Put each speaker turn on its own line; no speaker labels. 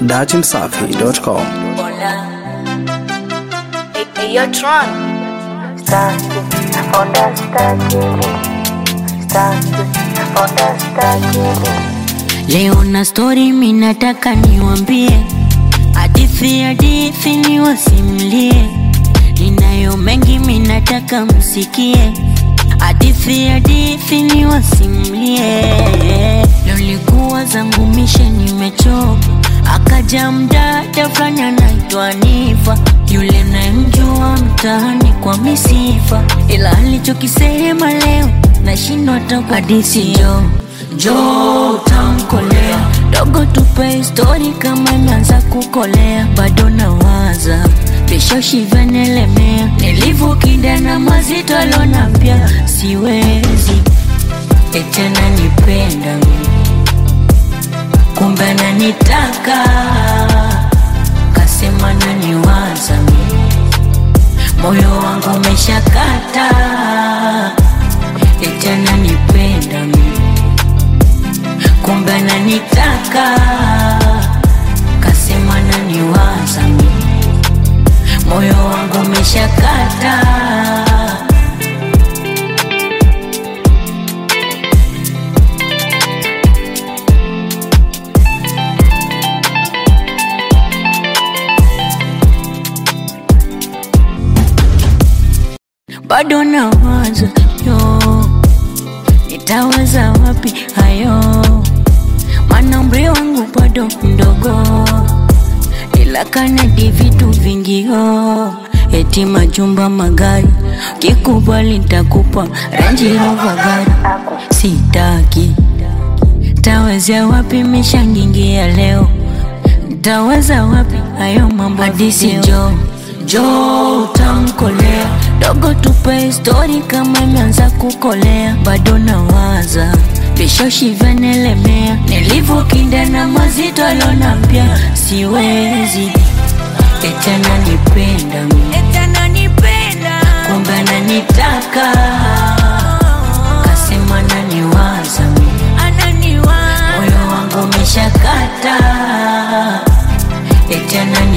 datimsafi.com.
Hola. Hey, hey, yo, Tron.
Leo na story minataka niwambie, hadithi hadithi niwasimlie, ninayo mengi minataka msikie, hadithi hadithi niwasimlie. Lolikuwa zangu mishe nimechoka, akaja mdada fulani anaitwa Nifa, yule nayemjua mtaani kwa misifa, ila alichokisema leo nashindwa hata hadithi jo jo utamkolea dogo, tupe histori kama imeanza kukolea, bado nawaza vishashi vyanelemea, nilivyokinda na mazito alona pia siwezi etena nipenda mimi kumbe ananitaka kasema naniwaza mimi moyo wangu umeshakata eti ananipenda mimi kumbe ananitaka kasema naniwaza mimi moyo wangu umeshakata bado nawaza yo nitaweza wapi hayo maana umri wangu bado mdogo ila kanadi vitu vingio eti majumba magari kikubali ntakupa Range Rover gari sitaki tawezea wapi mishangingia leo Taweza wapi hayo mambo hadisi jo jo utamkolea dogo, tupe histori kama imeanza kukolea, bado nawaza vishoshi vyanelemea, nilivyokinda na mazito alona pia siwezi eti ananipenda mimi kumbe ananitaka kasema naniwaza mimi moyo wangu umeshakata eti anani